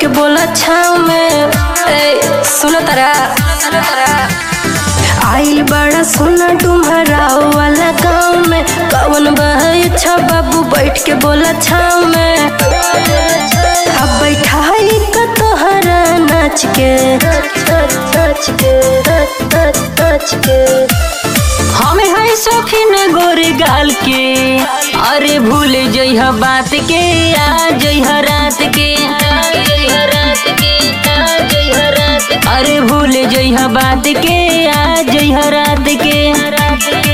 के बोला छाव में ए सुनो तारा सुनो तारा आइल बड़ा सोना डुमरा वाला गाँव में कवन बहे अच्छा बाबू बैठ के बोला छाव में अब बैठाई का तोहरा नाच के नाच के नाच के हमें है शौकीन गोरे गाल के अरे भूल जइह बात के आ जइह रात के आ जइह रात के आ जइह रात के। अरे भूल जइह बात के आ जइह रात के रात के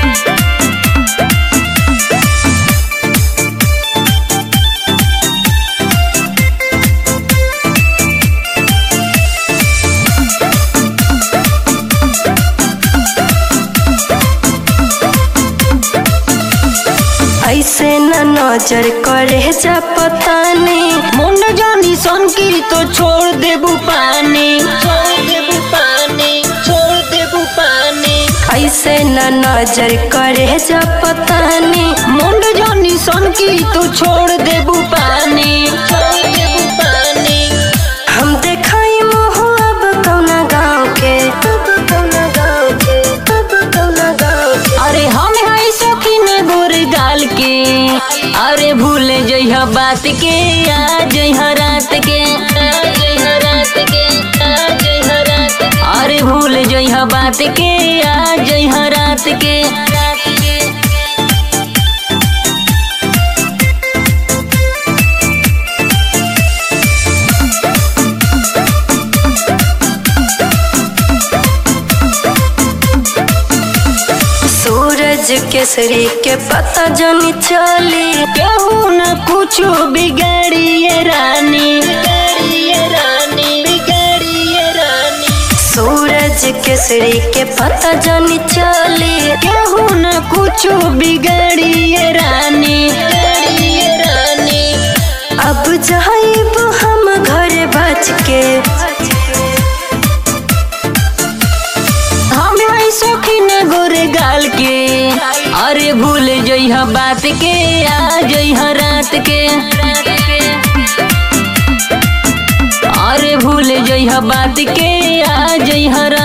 ऐसे न नजर करे जा पता नहीं मुंड जानी सन की तो छोड़ देबू पानी छोड़ देबू पानी छोड़ देबू पानी ऐसे न नजर करे जा पता नहीं मुंड जानी सन की तो छोड़ देबू पानी छोड़ देबू पानी हम देखाई मोह अब कौना गाँव के अब कौना गाँव के अब कौना गाँव के अरे हम है शौकीन गोर गाल के अरे भूल जइह बात के आ जइह रात के आ जइह रात के आ जइह रात के। अरे भूल जइह बात के आ जइह रात के रात के सूरज केसरी के पता जनी चली कहू न कुछ बिगाड़िए रानी बिगाड़िए रानी बिगाड़िए रानी सूरज केसरी के पता जनी चली कहू न कुछ बिगाड़िए रानी बिगाड़िए रानी अब जाइब हम घर बच के हम है शौकीन गोरे गाल के अरे भूल जइह बात के आ जइह रात के अरे भूल जइह बात के आ जइह